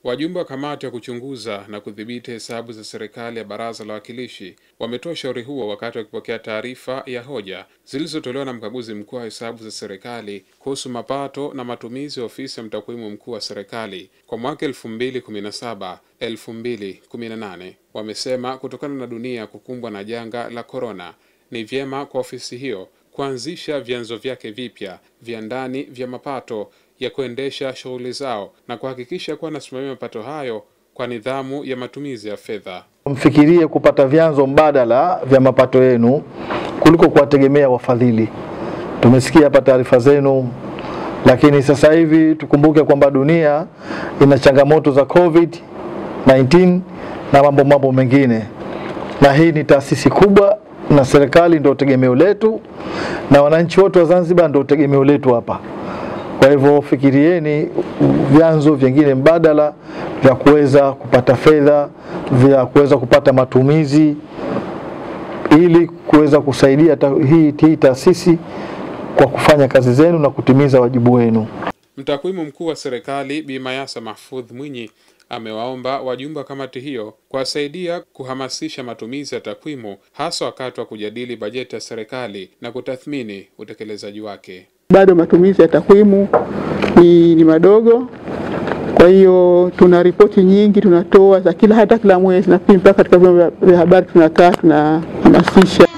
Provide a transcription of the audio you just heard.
Wajumbe wa kamati ya kuchunguza na kudhibiti hesabu za serikali ya Baraza la Wawakilishi wametoa ushauri huo wakati wakipokea taarifa ya hoja zilizotolewa na mkaguzi mkuu wa hesabu za serikali kuhusu mapato na matumizi ya ofisi ya mtakwimu mkuu wa serikali kwa mwaka 2017 2018. Wamesema kutokana na dunia kukumbwa na janga la korona, ni vyema kwa ofisi hiyo kuanzisha vyanzo vyake vipya vya ndani vya mapato ya kuendesha shughuli zao na kuhakikisha kuwa nasimamia mapato hayo kwa nidhamu ya matumizi ya fedha. Mfikirie kupata vyanzo mbadala vya mapato yenu kuliko kuwategemea wafadhili. Tumesikia hapa taarifa zenu, lakini sasa hivi tukumbuke kwamba dunia ina changamoto za COVID 19 na mambo mambo mengine, na hii ni taasisi kubwa na serikali ndio tegemeo letu na wananchi wote wa Zanzibar ndio tegemeo letu hapa. Kwa hivyo fikirieni vyanzo vingine mbadala vya kuweza kupata fedha, vya kuweza kupata matumizi ili kuweza kusaidia ta, hii, hii taasisi kwa kufanya kazi zenu na kutimiza wajibu wenu. Mtakwimu mkuu wa serikali Bi Mayasa Mahfudh Mwinyi amewaomba wajumbe wa kamati hiyo kuwasaidia kuhamasisha matumizi ya takwimu hasa wakati wa kujadili bajeti ya serikali na kutathmini utekelezaji wake. Bado matumizi ya takwimu ni, ni madogo. Kwa hiyo tuna ripoti nyingi tunatoa za kila hata kila mwezi, na pia mpaka katika vyombo vya habari tunakaa tunahamasisha